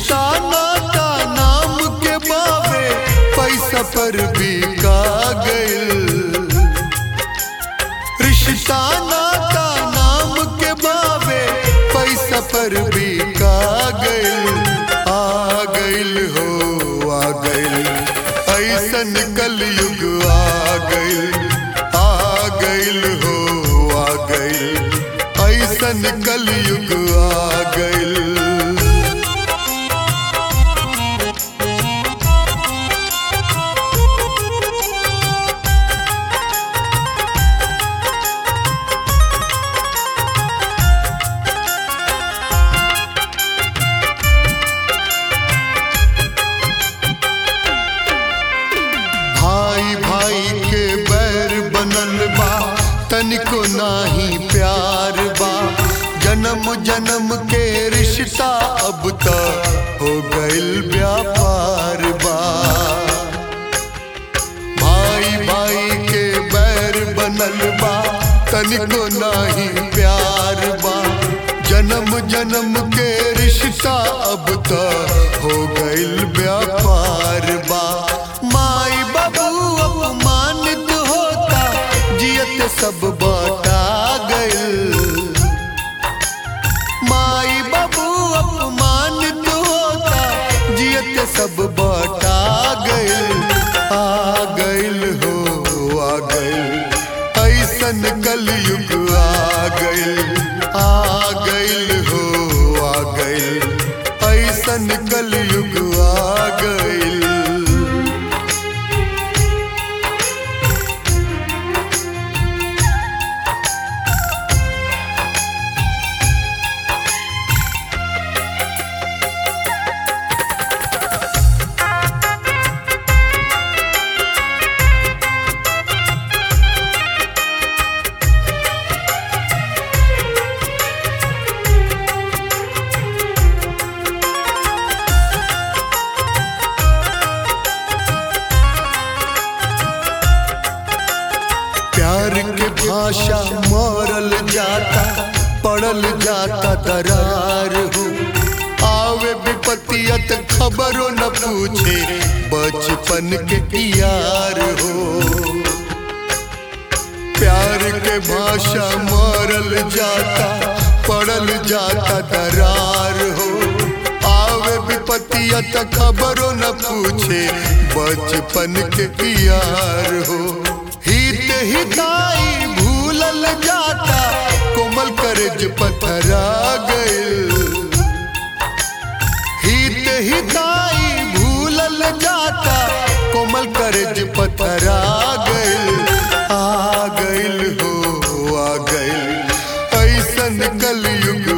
रिश्ता नाता नाम के बावे पैसा पर बिका गइल रिश्ता नाता नाम के बावे पैसा पर बिका गइल आ गइल हो आ गइल ऐसन कलयुग आ गइल आ गइल हो आ गइल ऐसन कलयुग आ गइल भाई भाई के बैर बनल बा तनिको नाही प्यार बा जन्म जन्म के रिश्ता अब त हो गइल व्यापार बा भाई भाई के बैर बनल बा तनिको नाही प्यार बा जन्म जन्म के रिश्ता अब त हो गइल व्यापार बा माई बाबू अपमानित होता जियत सब बाटा गइल माई बाबू अपमानित होता जियत सब बाटा गइल आ गइल हो आ गइल ऐसन कलयुग आ गइल आ गइल हो आ गइल ऐसन कलयुग आ गइल प्यार के भाषा मरल जाता पड़ल जाता दरार हो आवे विपतियत खबरों न पूछे बचपन के यार हो प्यार के भाषा मरल जाता पड़ल जाता दरार हो आवे विपतियत खबरों न पूछे बचपन के यार हो हित हिताई भूलल जाता कोमल करज पथरा गइल हित हिताई भूलल जाता कोमल करज पथरा गइल आ गइल हो आ गइल ऐसन कलयुग